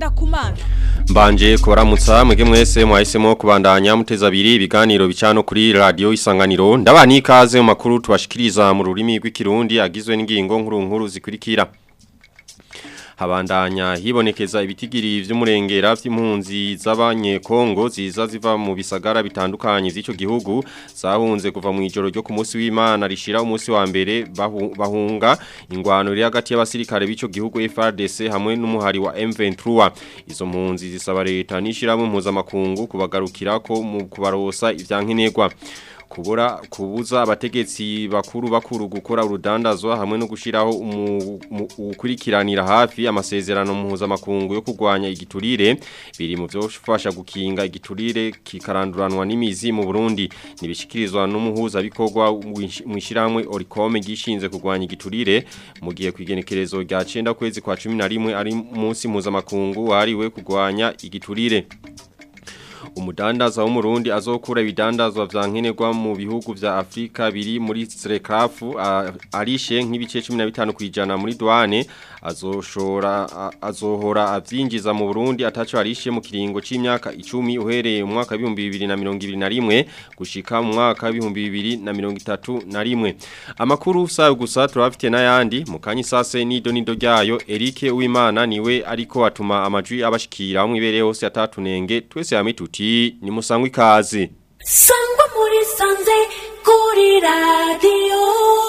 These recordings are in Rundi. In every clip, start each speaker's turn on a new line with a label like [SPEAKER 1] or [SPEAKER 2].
[SPEAKER 1] ngenda kumana
[SPEAKER 2] Mbanje kubaramutsa mwege mwese mwahisemo kubandanya muteza abiri ibiganiro bicano kuri radio isanganiro ndabani ikaze mu makuru tubashikiriza mu rurimi rw'ikirundi agizwe n'ingingo nkuru nkuru zikurikira habandanya hibonekeza ibitigiri vy'umurengera vy'impunzi z'abanyekongo ziza ziva mu bisagara bitandukanye z'ico gihugu zahunze kuva mu ijoro ryo ku munsi w'Imana rishira umunsi wa mbere bahu, bahunga ingwano iri hagati y'abasirikare b'ico gihugu FRDC hamwe n'umuhari wa M23 izo mpunzi zisaba leta n'ishiramwe mpuzamakungu kubagarukirako mu kubarosa ivyankenerwa kubura kubuza abategetsi bakuru bakuru gukora urudandazwa hamwe no gushiraho ukurikiranira hafi amasezerano mpuzamakungu yo kurwanya igiturire biri mu byofasha gukinga igiturire kikaranduranwa n'imizi mu Burundi nibishikirizwa n'umuhuza bikorwa mu ishiramwe Oricome gishinze kurwanya igiturire mu gihe kwigenekerezo rya 9 kwezi kwa 11 ari munsi mpuzamakungu wariwe kurwanya igiturire umudandaza w'umurundi azokura ibidandazwa vya nkenerwa mu bihugu vya Afrika biri muri Srekafu arishe nk'ibice 15 kwijana muri douane azoshora azohora avyinjiza mu Burundi ataco arishe mu kiringo c'imyaka 10 uhereye mu mwaka 2021 gushika mu mwaka 2031 amakuru sayo gusa turafite n'ayandi mu kanyi sase nido nido ryayo Eric Uwimana niwe ariko atuma amajwi abashikira mu ibereye hose atatunenge twese yamituti ni musangwa ikaze
[SPEAKER 3] sangwa muri sanze kuri radio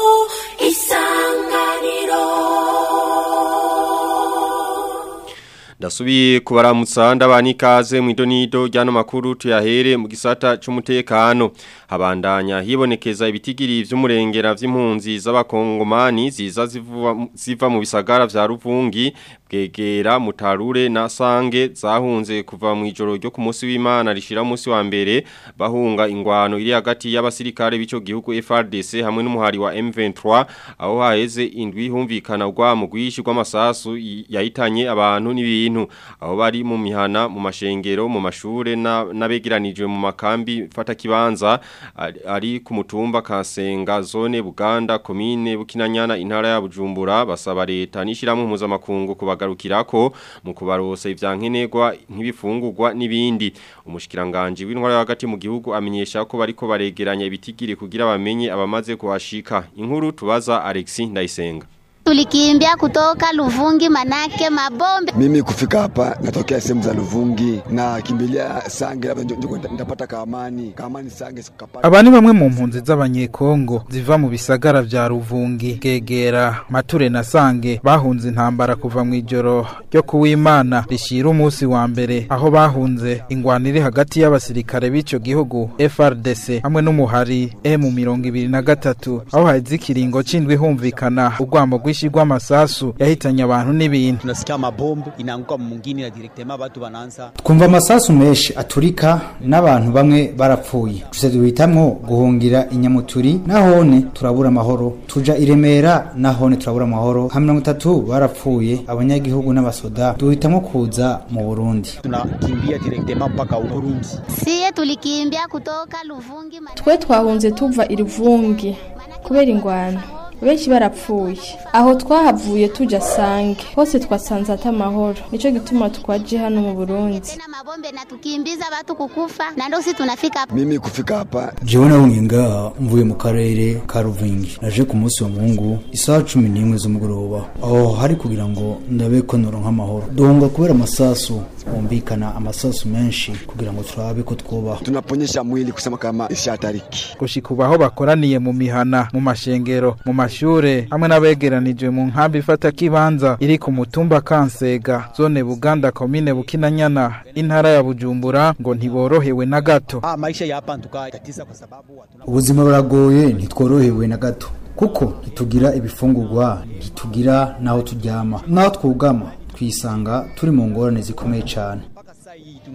[SPEAKER 3] isanganiro
[SPEAKER 2] Ndasubiye kubaramutsa ndabani ikaze mu idonido ryano makuru tuyahere mu gisata c'umutekano habandanya hibonekeza ibitigiri vy'umurengera vy'impunzi z'abakongomani ziza ziva, ziva mu bisagara vya Ruvungi bwegera mutarure na sange zahunze kuva mu ijoro ryo ku munsi w'Imana rishira munsi wa mbere bahunga ingwano iri hagati y'abasirikare b'ico gihugu FRDC hamwe n'umuhari wa M23 aho haheze indwi humvikana ugwa mu gwishi rw'amasasu yahitanye abantu n'ibintu ibintu aho bari mu mihana mu mashengero mu mashure n'abegeranijwe mu makambi fata kibanza ari ku mutumba kasenga zone Buganda komine Bukinanyana intara ya Bujumbura basaba leta n'ishiramwe mpuzamakungu kubagarukirako mu kubarosa ivyankenerwa nk'ibifungurwa n'ibindi umushikiranganje w'intwara hagati mu gihugu amenyesha ko bariko baregeranya ibitigiri kugira bamenye abamaze kuhashika inkuru tubaza Alexis Ndayisenga
[SPEAKER 4] Tulikimbia kutoka Luvungi manake mabombe.
[SPEAKER 5] Mimi kufika hapa natokea sehemu za Luvungi na kimbilia Sange labda ndio nitapata kaamani. Kaamani Sange sikapata.
[SPEAKER 6] Aba ni bamwe mu mpunzi z'abanyekongo ziva mu bisagara vya Ruvungi, Gegera, Mature na Sange bahunze intambara kuva mu ijoro ryo kuwimana rishira umunsi wa mbere aho bahunze ingwano iri hagati y'abasirikare b'ico gihugu FRDC hamwe n'umuhari M23 aho haize ikiringo c'indwi humvikana urwamo rw'ishi rw'amasasu yahitanye abantu n'ibintu
[SPEAKER 7] tunasikia mabombe inaanguka mwingine na directement watu wanaanza
[SPEAKER 8] twumva amasasu menshi aturika n'abantu bamwe barapfuye tuse duhitamwo guhungira inyamuturi nahone turabura amahoro tuja iremera nahone turabura amahoro ha mirongo itatu barapfuye abanyagihugu n'abasoda duhitamwo kuza mu Burundi
[SPEAKER 7] tunakimbia directement mpaka Burundi
[SPEAKER 4] siye tulikimbia kutoka Luvungi
[SPEAKER 9] twe twahunze tuva iruvungi kubera ingwano benshi barapfuye aho twahavuye tuja sange hose twasanze ata mahoro nico gituma twaje hano mu Burundi
[SPEAKER 4] na mabombe na tukimbiza watu kukufa na ndio sisi tunafika
[SPEAKER 5] Mimi kufika hapa
[SPEAKER 8] jewe nahungiye ngaha mvuye mu karere ka Ruvingi naje ku munsi wa Mungu isaha cumi n'imwe z'umugoroba aho hari kugira ngo ndabe ko noronka amahoro duhunga kubera amasasu humvikana amasasu menshi kugira ngo turabe ko twobaho
[SPEAKER 5] tunaponyesha mwili kusema kama ishatariki
[SPEAKER 6] gushika ubu aho bakoraniye mu mihana mu mashengero mu mashure hamwe n'abegeranijwe mu nkambi ifata kibanza iri ku mutumba kansega zone buganda komine bukinanyana intara ya bujumbura ngo ntiborohewe na gato
[SPEAKER 7] ah maisha ya hapa ntukaa tatiza kwa sababu hatuna
[SPEAKER 8] ubuzima buragoye ntitworohewe na gato kuko ntitugira ibifungurwa ntitugira n'aho turyama n'aho twugama twisanga turi mu ngorane zikomeye cyane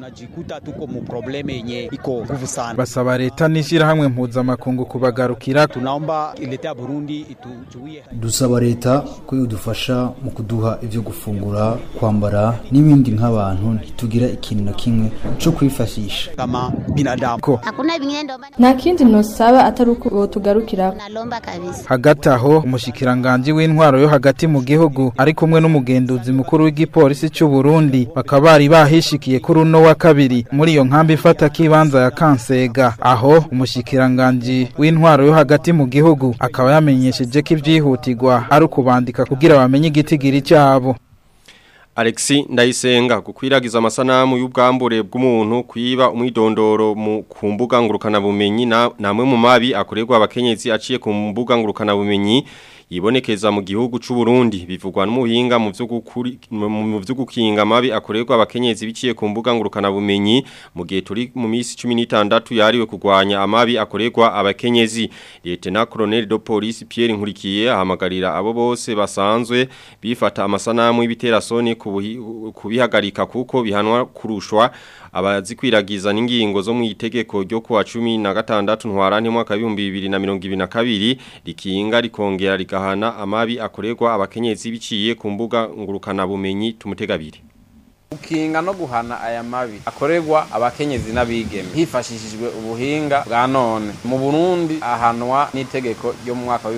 [SPEAKER 7] tunajikuta tuko mu probleme yenye iko nguvu sana.
[SPEAKER 6] basaba leta n'ishyirahamwe mpuzamakungu kubagarukira
[SPEAKER 7] Tunaomba leta ya Burundi ituzuie
[SPEAKER 8] dusaba leta ko idufasha mu kuduha ibyo gufungura kwambara n'ibindi nk'abantu ntitugira ikintu na kimwe cyo kwifashisha
[SPEAKER 7] kama binadamu.
[SPEAKER 6] ko
[SPEAKER 4] hakuna vingine ndo maana
[SPEAKER 9] nta kindi nosaba atari uko botugarukira
[SPEAKER 4] nalomba kabisa
[SPEAKER 6] hagati aho umushikiranganji w'intwaro yo hagati mu gihugu ari kumwe n'umugenduzi mukuru w'igipolisi cy'u Burundi bakaba bari bahishikiye kuri uno wa kabiri muri iyo nkambi ifata kibanza ya Kansega aho umushikiranganji w'intwaro yo hagati mu gihugu akaba yamenyesheje ko ibyihutirwa ari ukubandika kugira bamenye igitigiri cyabo
[SPEAKER 2] Alexi ndayisenga gukwiragiza amasanamu y'ubwambure bw'umuntu kwiba umwidondoro mu ku mbuga ngurukana bumenyi na namwe mu mabi akorerwa abakenyezi aciye ku mbuga ngurukana bumenyi yibonekeza mu gihugu c'u Burundi bivugwa n'umuhinga mu vyo gukuri mu vyo gukinga amabi akorerwa abakenyezi biciye ku mbuga ngurukana bumenyi mu gihe turi mu misi 16 yariwe kugwanya amabi akorerwa abakenyezi Lieutenant Colonel de Police Pierre Nkurikiye ahamagarira abo bose basanzwe bifata amasanamu y'ibiterasoni kubuhi- kubihagarika kuko bihanwa kurushwa abazikwiragiza n'ingingo zo mu itegeko ryo kuwa 16 ntwarante mwaka wa 2022 rikinga rikongera rigahana amabi akorerwa abakenyezi biciye ku mbuga ngurukana bumenyi tumutegabiri
[SPEAKER 1] gukinga no guhana aya mabi akorerwa abakenyezi n'abigeme hifashishijwe ubuhinga bwa none mu Burundi ahanwa n'itegeko ryo mu mwaka wa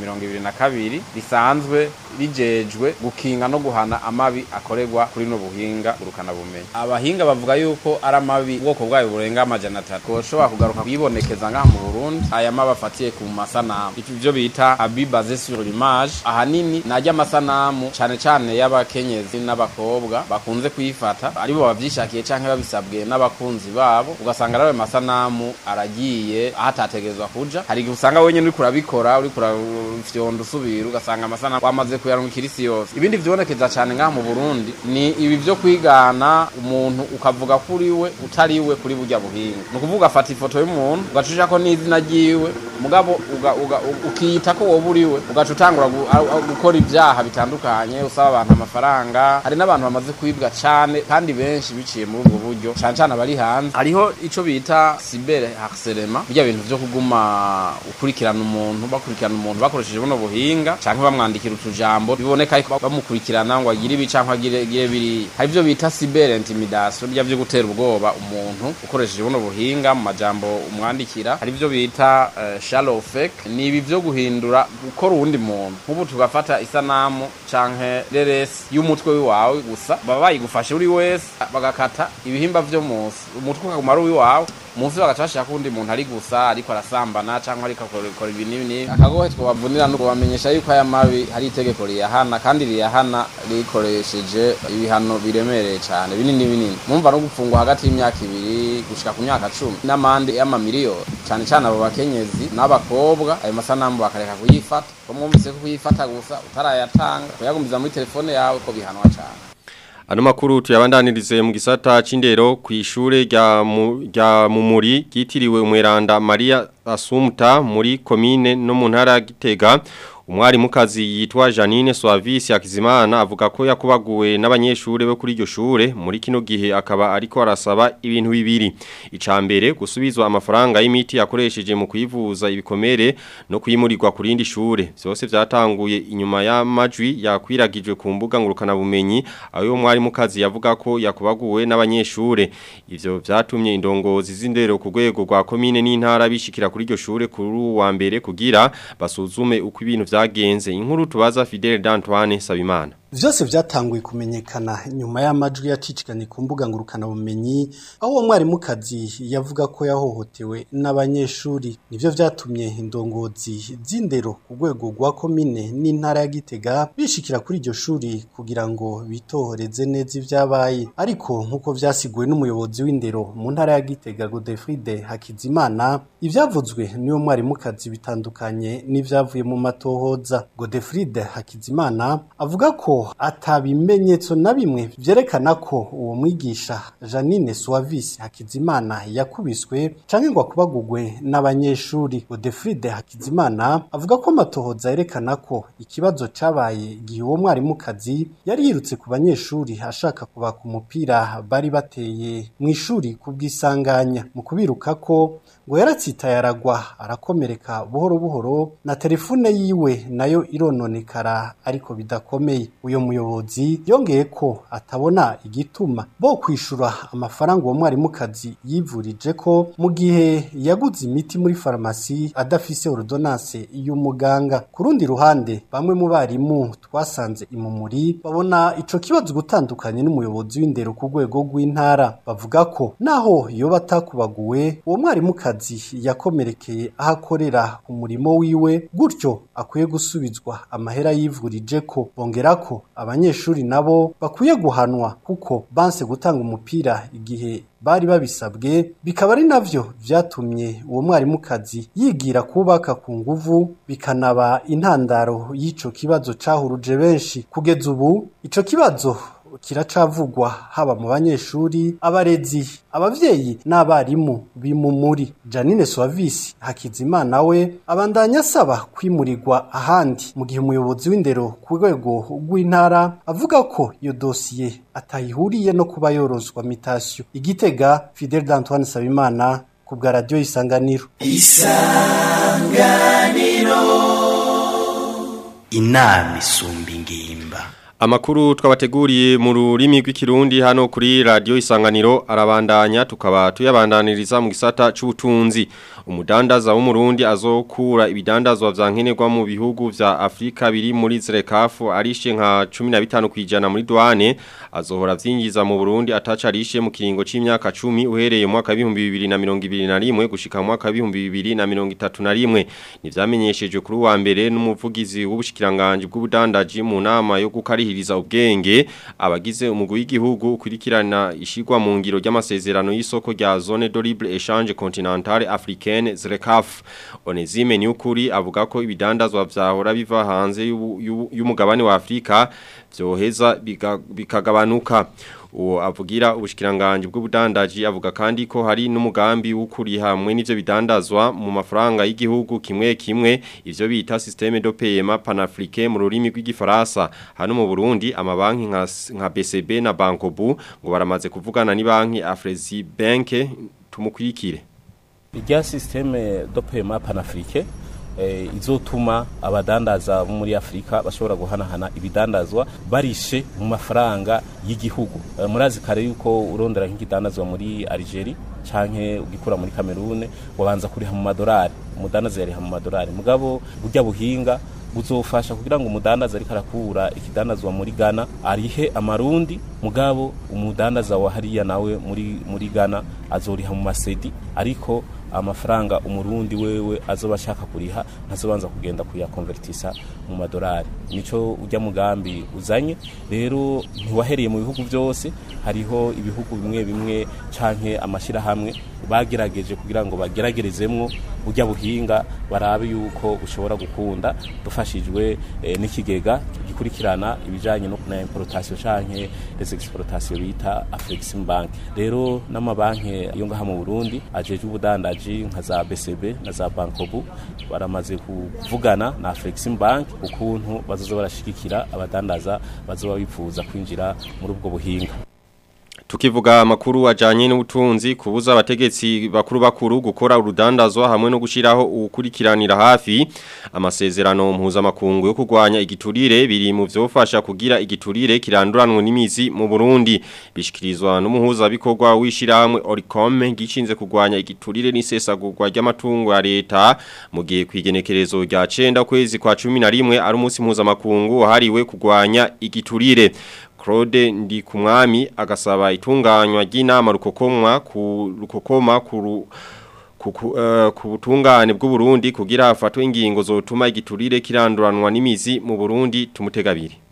[SPEAKER 1] 2022 risanzwe rijejwe gukinga no guhana amabi akorerwa kuri no buhinga ngurukana bumenyi abahinga bavuga yuko ari amabi ubwoko bwayo burenga amajana atatu koshobora kugaruka kwibonekeza ngaha mu Burundi aya mabi afatiye ku masanamu ivyo bita abi basé sur l'image ahanini najya amasanamu cane cane y'abakenyezi n'abakobwa bakunze kuyifata aribo bavyishakiye canke babisabwe n'abakunzi babo ugasanga rero ayo masanamu aragiye ahatategezwa kuja hari igihe usanga wenyene uriko urabikora uriko urafyonda usubira ugasanga amasanamu wamaze kuyarungikira isi yose ibindi vyibonekeza cane ngaha mu Burundi ni ibi vyo kwigana umuntu ukavuga kuri we utari we kuri burya buhinga ni ukuvuga afata ifoto y'umuntu ugacushako n'izina ryiwe mugabo uga- uga- u- ukiyita ko wowe uri we ugaca utangura gu- a- a- gukora ibyaha bitandukanye usaba abantu amafaranga hari n'abantu bamaze kwibwa cane kandi benshi biciye muri ubwo buryo cane cane abari hanze hariho ico bita cyber harcèlement burya bintu vyo kuguma ukurikirana umuntu bakurikirana umuntu bakoresheje buno buhinga canke bamwandikira utujambo biboneka yuko bamukurikirana ngo agire ibi canke agire agire biri hari ivyo bita cyber intimidation burya vyo gutera ubwoba umuntu ukoresheje buno buhinga mu majambo umwandikira hari ivyo bita uh, shallow fake ni ibi vyo guhindura gukora uwundi muntu nk'ubu tugafata isanamu canke reresi y'umutwe wiwawe gusa baba bayigufashe uri wese bagakata ibihimba vyo munsi umutwe ukaguma ari uwiwawe munsi bagaca bashaka uwundi muntu ari gusa ariko arasambana canke ariko akora ibi n'ibi n'ibi akagohe twabavunira no kubamenyesha yuko aya mabi hari itegeko riyahana kandi riyahana rikoresheje ibihano biremereye cane binini binini mumva no gupfungwa hagati y'imyaka ibiri gushika ku myaka cumi n'amande y'amamiliyoni cane cane abo bakenyezi n'abakobwa ayo masanamu bakareka kuyifata ko mwumvise ko kuyifata gusa utarayatanga kuyagumiza muri telefone yawe ko bihanwa cane
[SPEAKER 2] Ano makuru tuyabandanirize mu gisata c'indero ku ishure rya mu- rya Mumuri ryitiriwe umweranda Maria Asumta muri komine no mu ntara ya Gitega umwarimukazi yitwa Janine Suavisi Akizimana avuga ko yakubaguwe n'abanyeshure bo kuri iryo shure muri kino gihe akaba ariko arasaba ibintu bibiri icambere gusubizwa amafaranga y'imiti yakoresheje mu kwivuza ibikomere no kuyimurirwa ku rindi shure byose vyatanguye inyuma y'amajwi yakwiragijwe ku mbuga ngurukana bumenyi ayo mwarimukazi yavuga ko yakubaguwe n'abanyeshure ivyo vyatumye indongozi z'indero ku rwego rwa komine n'intara bishikira kuri iryo shure kuri uwa mbere kugira basuzume uko ibintu vyagenze inkuru tubaza Fidel d'Antoine Sabimana
[SPEAKER 10] Vyose vyatanguye kumenyekana nyuma y'amajwi yacicikanye ku mbuga ngurukana bumenyi aho uwo mwarimukazi yavuga ko yahohotewe n'abanyeshuri nivyo vyatumye indongozi z'indero ku rwego rwa komine n'intara ya Gitega bishikira kuri iryo shuri kugira ngo bitohoreze neza ivyabaye ariko nkuko vyasiguwe n'umuyobozi w'indero mu ntara ya Gitega Godefride Hakizimana ivyavuzwe niyo mwarimukazi bitandukanye n'ivyavuye mu matohoza Godefride Hakizimana avuga ko ko atabimenyetso na bimwe vyerekana ko uwo mwigisha Janine Suavis Hakizimana yakubiswe canke ngo akubagugwe n'abanyeshuri Godefride Hakizimana avuga ko amatohoza yerekana ko ikibazo cabaye igihe uwo mwarimu kazi yari yirutse ku banyeshuri ashaka kubaka umupira bari bateye mu ishuri kubwisanganya mu kubiruka ko ngo yaratsitaye aragwa arakomereka buhoro buhoro na telefone yiwe nayo irononekara ariko bidakomeye uyo muyobozi yongeye ko atabona igituma bo kwishura amafaranga uwo mwarimukazi yivurije ko mu gihe yaguze imiti muri farumasi adafise ordonance y'umuganga ku rundi ruhande bamwe mu barimu twasanze imumuri babona ico kibazo gutandukanye n'umuyobozi w'indero ku rwego rw'intara bavuga ko naho yoba atakubaguwe uwo mwarimukazi yakomerekeye aho akorera umurimo wiwe gutyo akwiye gusubizwa amahera yivurije ko bongera ko abanyeshuri nabo bakwiye guhanwa kuko banse gutanga umupira igihe bari babisabwe bikaba ari navyo vyatumye uwo mwarimukazi yigira kubaka ku nguvu bikanaba intandaro y'ico kibazo cahuruje benshi kugeza ubu ico kibazo kiracavugwa haba mu banyeshuri abarezi abavyeyi n'abarimu bimumuri Janine Suavisi Hakizimana we abandanya asaba kwimurirwa ahandi mu gihe umuyobozi w'indero ku rwego rw'intara avuga ko iyo dosiye atayihuriye no kuba yorozwa mitasiyo igitega Fidel d'Antoine Sabimana ku bwa radio isanganiro
[SPEAKER 11] isanganiro inama isumba ingimba
[SPEAKER 2] Amakuru twabateguriye mu rurimi rw'ikirundi hano kuri radio isanganiro arabandanya tukaba tuyabandaniriza mu gisata c'ubutunzi umudandaza w'umurundi azokura ibidandazwa vyankenerwa mu bihugu vya Afrika biri muri Zrekafu arishe nka 15 kwijana muri douane azohora vyinjiza mu Burundi ataca arishe mu kiringo c'imyaka 10 uhereye mu mwaka 2021 gushika mu mwaka 2031 nivyamenyesheje kuri wa mbere n'umuvugizi w'ubushikiranganje bw'ubudandaji mu nama yo gukari kubahiriza ubwenge abagize umugwi w'igihugu ukurikirana ishigwa mu ngiro ry'amasezerano y'isoko rya zone de libre échange continentale africaine ZRECAF Onezime Nyukuri avuga ko ibidandazwa vyahora biva hanze y'umugabane wa Afrika vyoheza bikagabanuka uwo avugira ubushikiranganje bw'ubudandaji avuga kandi ko hari n'umugambi w'ukuri hamwe n'ivyo bidandazwa mu mafaranga y'igihugu kimwe kimwe ivyo bita systeme de paiement panafricain mu rurimi rw'igifaransa hano mu Burundi amabanki nka nka BCB na Bankobu ngo baramaze kuvugana ni banki Afrezi Bank tumukwikire
[SPEAKER 12] irya systeme de paiement panafricain izotuma abadandaza bo muri Afrika bashobora guhanahana ibidandazwa barishe mu mafaranga y'igihugu murazi kare yuko urondera nk'ikidandazwa muri Algeria canke ugikura muri Cameroon wabanza kuriha mu madolari umudandaza yariha mu madolari mugabo burya buhinga buzofasha kugira ngo umudandaza ariko arakura ikidandazwa muri Ghana arihe amarundi mugabo umudandaza wa hariya nawe muri muri Ghana azoriha mu masedi ariko amafaranga umurundi wewe azoba ashaka kuriha ntazobanza kugenda kuyakonvertisa mu madolari nico ujya mugambi uzanye rero ntiwahereye mu bihugu byose hariho ibihugu bimwe bimwe canke amashira hamwe bagerageje kugira ngo bageragerezemwo ujya buhinga barabe yuko ushobora gukunda dufashijwe e, n'ikigega gikurikirana ibijanye no na importation canke des exportation bita Afrexim Bank rero n'amabanki yo ngaha mu Burundi ajeje ubudandaji nka za BCB na za Bankobu baramaze kuvugana na Afrexim Bank ukuntu bazoza barashigikira abadandaza bazoba bifuza kwinjira muri ubwo buhinga
[SPEAKER 2] Tukivuga amakuru ajanye n'ubutunzi kubuza abategetsi bakuru bakuru gukora urudandazwa hamwe no gushiraho ukurikiranira hafi amasezerano mpuzamakungu yo kurwanya igiturire biri mu vyofasha kugira igiturire kiranduranwe n'imizi mu Burundi bishikirizwa n'umuhuza bikorwa wishirahamwe Oricom gishinze kurwanya igiturire n'isesagurwa ry'amatungo ya leta mu gihe kwigenekerezo rya 9 kwezi kwa 11 ari umunsi mpuzamakungu wahariwe kurwanya igiturire Claude ndi kumwami agasaba itunganywa ry'inama rukokomwa ku rukokoma ku ku butungane bw'u Burundi kugira hafatwe ingingo zotuma igiturire kiranduranwa n'imizi mu Burundi tumutegabiri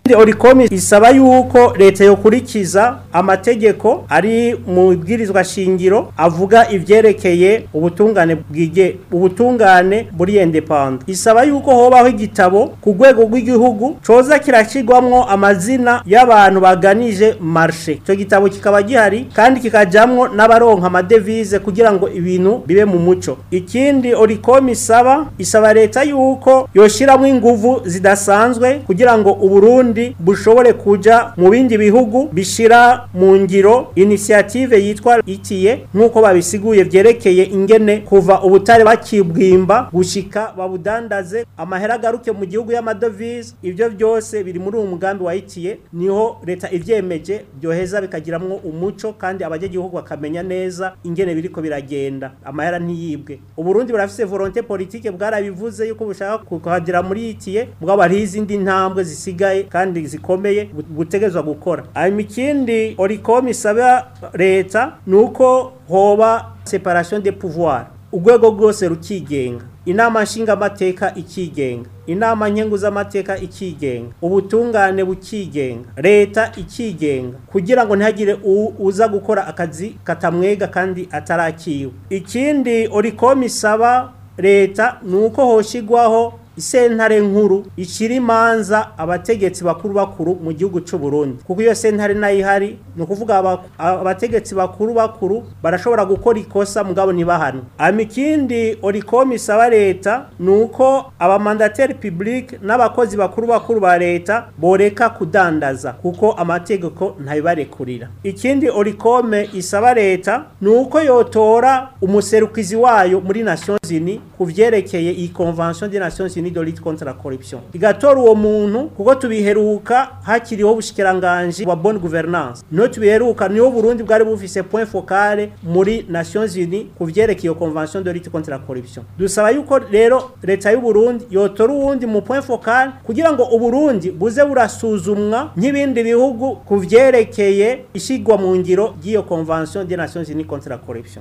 [SPEAKER 13] orikomi isaba yuko leta yokurikiza amategeko ari mu bwirizwa shingiro avuga ivyerekeye ubutungane bwige ubutungane buri independent isaba yuko hobaho igitabo ku rwego rw'igihugu coza kirashirwamwo amazina y'abantu baganije marshe ico gitabo kikaba gihari kandi kikajamwo n'abaronka amadevize kugira ngo ibintu bibe mu muco ikindi orikomi isaba isaba leta yuko yoshiramwo inguvu zidasanzwe kugira ngo uburundi bushobore kuja mu bindi bihugu bishira mu ngiro initiative yitwa itiye nk'uko babisiguye vyerekeye ingene kuva ubutare bakibwimba gushika babudandaze amahera agaruke mu gihugu y'amadovize ivyo vyose biri muri uwo mugambi wa itiye niho leta ivyemeje byoheza bikagiramwo umuco kandi abanyagihugu bakamenya neza ingene biriko biragenda amahera ntiyibwe uburundi burafise volonté politique bwarabivuze yuko bushaka kuhadira muri itiye bwaba hariho izindi ntambwe zisigaye kandi zikomeye bu- butegezwa gukora hanyuma ikindi oricom isaba leta ni uko hoba separation de pouvoir urwego rwose rukigenga inama nshingamateka ikigenga inama nkenguzamateka ikigenga ubutungane bukigenga leta ikigenga kugira ngo ntihagire u- uza gukora akazi katamwega kandi atarakiwe ikindi oricom isaba leta ni uko hoshigwaho isentare nkuru ishira imanza abategetsi bakuru bakuru mu gihugu c'u Burundi kuko iyo sentare nayo ihari ni ukuvuga aba- abategetsi bakuru bakuru barashobora gukora ikosa mugabo ntibahane hama ikindi oricom isaba leta ni uko abamandateri public n'abakozi bakuru bakuru ba leta boreka kudandaza kuko amategeko ntabibarekurira ikindi oricom isaba leta ni uko yotora umuserukizi wayo muri Nations Unies ku vyerekeye iyi convention des Nations Unies de lutte contre la corruption igatora uwo muntu kuko tubiheruka hakiriho ubushikiranganje wa bonne gouvernance no tubiheruka niho Burundi bwari bufise point focal muri Nations Unies ku vyerekeye iyo convention de lutte contre la corruption dusaba yuko rero leta y'u Burundi yotora uwundi mu point focal kugira ngo uburundi buze burasuzumwa nk'ibindi bihugu ku vyerekeye ishigwa mu ngiro ry'iyo convention des Nations Unies contre la corruption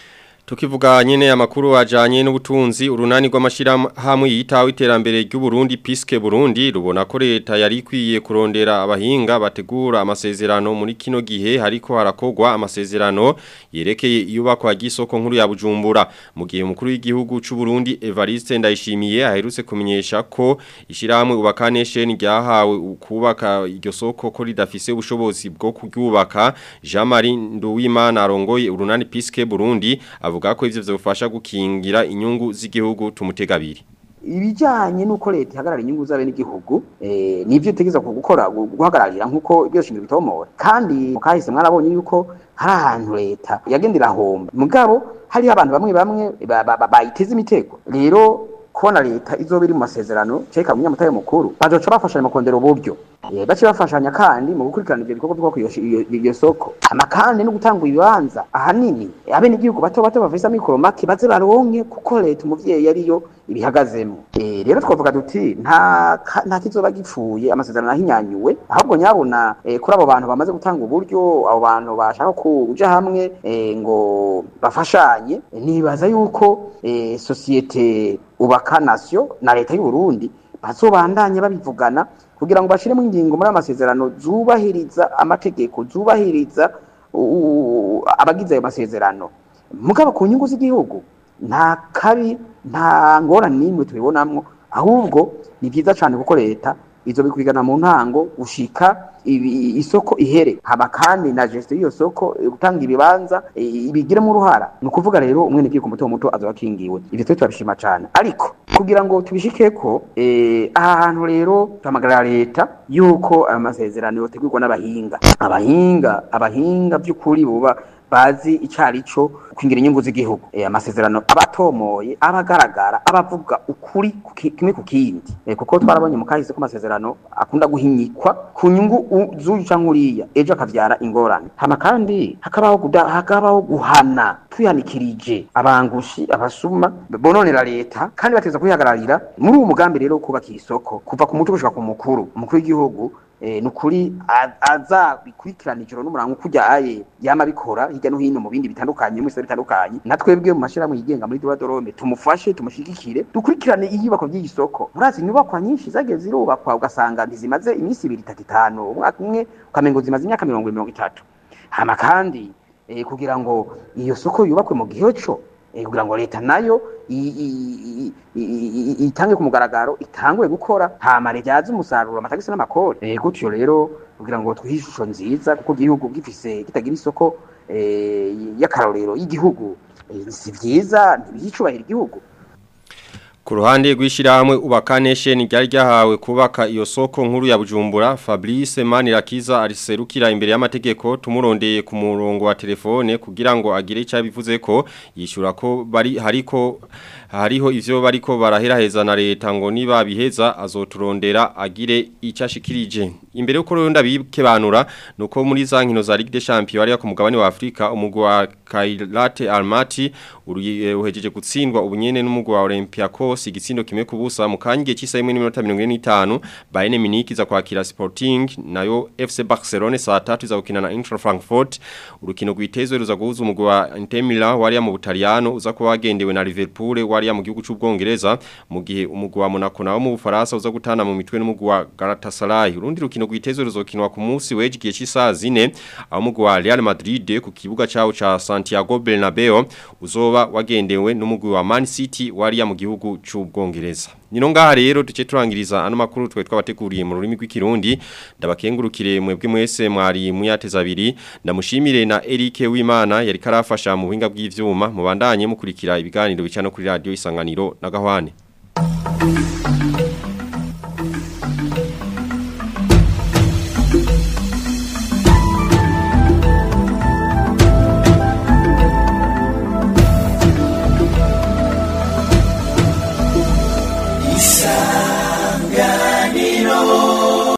[SPEAKER 2] Tukivuga nyene amakuru ajanye n'ubutunzi urunani rw'amashirahamwe yitawe iterambere ry'u Burundi Piske Burundi rubona ko leta yari ikwiye kurondera abahinga bategura amasezerano muri kino gihe hariko harakogwa amasezerano yerekeye iyubakwa ry'isoko nkuru ya Bujumbura mu gihe umukuru w'igihugu c'u Burundi Evariste Ndayishimiye aherutse kumenyesha ko ishirahamwe ubakanesheni ryahawe kubaka iryo soko ko ridafise ubushobozi bwo kuryubaka Jean-Marie Nduwimana arongoye urunani Piske Burundi avuga ko ivyo vyofasha gukingira inyungu z'igihugu tumutegabiri
[SPEAKER 14] ibijyanye n'uko leta ihagarara inyungu z'abenegihugu eh, nivyo itegeza gukora gu- guhagararira nk'uko ibyo shingiro bitomora kandi mu kahise mwarabonye yuko hari ahantu leta yagendera homba mugabo hariho abantu bamwe bamwe ba- ba- ba- bayiteze imitego rero kubona leta izoba iri mu masezerano ceka umunyamutahe mukuru bazoca bafashanya mu kongera uburyo Eh, bace bafashanya kandi mu gukurikirana ivyo bikorwa byo kwiyosha iyo iyo soko ama kandi no gutanga ibibanza ahanini abenegihugu bato bato bafise amikoro make baze baronke kuko leta umuvyeyi ariyo ibihagazemo Eh, rero twavuga duti nta ka- nta kizoba gipfuye amasezerano ahinyanyuwe ahubwo nyabona eh, kuri abo bantu bamaze gutanga uburyo abo bantu bashaka kuja hamwe eh, ngo bafashanye eh, nibaza yuko eh, sosiyete ubaka nation na leta y'u Burundi bazobandanye babivugana kugira ngo bashiremo ingingo muri amasezerano zubahiriza amategeko zubahiriza u- u- abagize ayo masezerano mugabo ku nyungu z'igihugu nta kabi nta ngorane n'imwe tubibonamwo ahubwo ni byiza cyane kuko leta izo bikwigana mu ntango gushika ibi- isoko ihere haba kandi na gestion y'iyo soko eh, gutanga ibibanza eh, ibigiremo uruhara ni ukuvuga rero umwene gihugu muto muto azoba akingiwe ivyo twe turabishima cyane ariko kugira ngo tubishikeko eh, aha hantu rero tuhamagarira leta yuko aya masezerano yotegurwa n'abahinga abahinga abahinga by'ukuri buba bazi icari co kwingira inyungu z'igihugu eh, amasezerano abatomoye abagaragara abavuga ukuri ku ki- kimwe ku kindi eh, kuko twarabonye mu kahise ko amasezerano akunda guhinyikwa ku nyungu u- z'uyu canke uriya ejo akavyara ingorane hama kandi hakabaho guda- hakabaho guhana twihanikirije abangushi abasuma bononera leta kandi bateza kwihagararira muri uwo mugambi rero wo kubaka isoko kuva ku muto gushika ku mukuru umukuru w'igihugu eh, nukuri a- aza bikurikirana ijoro n'umurango kujya aye yama bikora hirya no hino mu bindi bitandukanye mu bisata bitandukanye na twebwe mu mashirahamwe yigenga muri Dorome tumufashe tumushigikire dukurikirane inyubako by'iyi soko murazi inyubako nyinshi zagiye zirubakwa ugasanga ntizimaze iminsi ibiri itatu itanu umwaka umwe ukamengo zimaze imyaka mirongo mirongo itatu hama kandi eh, kugira ngo iyo soko yubakwe mu gihe cyo eh, kugira ngo leta nayo i- i- i- i- i- itange ku mugaragaro itanguye gukora hama leta yazi umusaruro amatagisi n'amakori eh, gutyo rero kugira ngo twihe ishusho nziza kuko igihugu gifise kitagira isoko eh, y'akarorero y'igihugu eh, si vyiza ntibiyicubahira igihugu
[SPEAKER 2] Ku ruhande rw'ishyirahamwe ubaka nation ryari ryahawe kubaka iyo soko nkuru ya Bujumbura Fabrice Manirakiza ariserukira imbere y'amategeko tumurondeye ku murongo wa telefone kugira ngo agire icyo bivuze ko yishura ko bari hariko hariho ivyo bariko baraheraheza na leta ngo niba biheza azoturondera agire icyo ashikirije imbere yuko rero ndabikebanura nuko muri za nkino za Ligue des Champions ari ku mugabane wa Afrika umugwi wa Kailate Almaty uri- eh, uhejeje gutsindwa ubunyene n'umugwi wa Olympiacos igitsindo kimwe kubusa mu kanya cy'isa 1:45 Bayern Munich za kwakira Sporting nayo FC Barcelona saa 3 za gukina na Eintracht Frankfurt urukino rwitezwe ruza guhuza umugwi wa Inter Milan wari mu Butaliyano uza kuba wagendewe na Liverpool wari mu gihugu cy'ubwongereza mu gihe umugwi wa Monaco nawo mu Bufaransa uza gutana mu mitwe n'umugwi wa Galatasaray urundi rukino rwitezwe ruzokinwa ku munsi w'egiye cy'isaha zine aho umugwi wa Real Madrid ku kibuga cyawo ca Santiago Bernabeu uzoba wagendewe n'umugwi wa Man City wari mu gihugu cy'ubwongereza Nino ngaha rero duce turangiriza ano makuru twe twabateguriye mu rurimi rw'ikirundi ndabakengurukire mwebwe mwese mwari muyateza abiri ndamushimire na Eric Wimana yari karafasha mu buhinga bw'ivyuma mubandanye mukurikira ibiganiro bicano kuri radio isanganiro na gahwane